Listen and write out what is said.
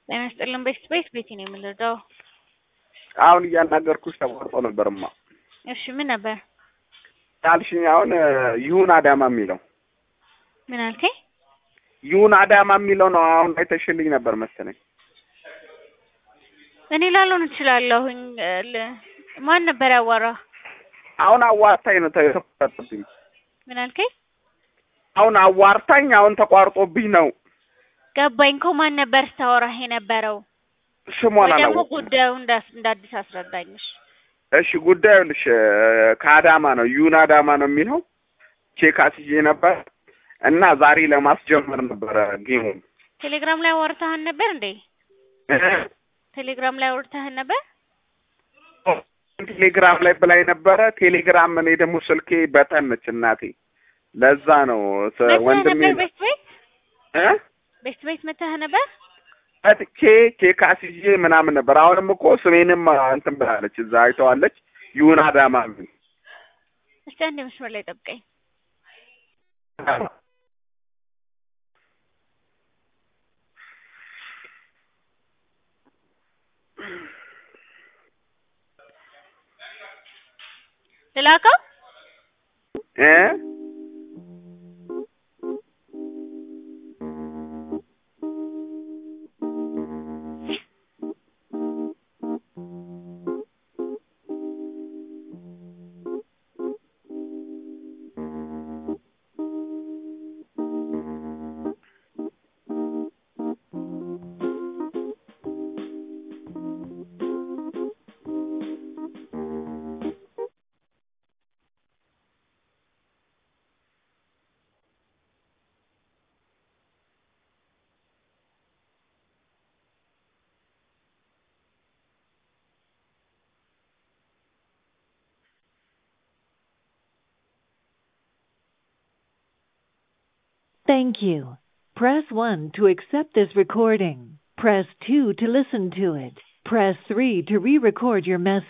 ጤና ይስጥልን ቤት ቤት ቤቴ ነው የምንረዳው። አሁን እያናገርኩሽ ተቋርጦ ነበርማ። እሺ ምን ነበር? ያልሽኝ አሁን ይሁን አዳማ የሚለው ምን አልከኝ? ይሁን አዳማ የሚለው ነው። አሁን አይተሽልኝ ነበር መሰለኝ። እኔ ላልሆን እችላለሁኝ። ል- ማን ነበር ያዋራ? አሁን አዋርታኝ ነው ተቋርጦብኝ። ምን አልከኝ? አሁን አዋርታኝ አሁን ተቋርጦብኝ ነው። ገባኝ እኮ ማን ነበር ስታወራህ የነበረው? ስሟን ወይ ደግሞ አላወኩም። ጉዳዩ እንዳስ እንደ አዲስ አስረዳኝሽ። እሺ ጉዳዩ ልሽ ከአዳማ ነው ይሁን አዳማ ነው የሚለው ቼክ አስይዤ ነበር እና ዛሬ ለማስጀመር ነበረ ጌሙን ቴሌግራም ላይ አወርተህን ነበር እንዴ? ቴሌግራም ላይ አወርተህን ነበር? ቴሌግራም ላይ ብላኝ ነበረ። ቴሌግራም እኔ ደግሞ ስልኬ በተን ነች እናቴ፣ ለዛ ነው ስ- መተህ ወንድሜ ነበር ቤት ቤት እ ቤት ቤት መተህ ነበር? መጥቼ ቼክ አስይዤ ምናምን ነበር። አሁንም እኮ ስሜንም እንትን ብላለች እዛ አይተዋለች። ይሁን አዳማ የሚል እስቲ አንድ መስመር ላይ ጠብቀኝ። ልላከው? እ Thank you. Press 1 to accept this recording. Press 2 to listen to it. Press 3 to re-record your message.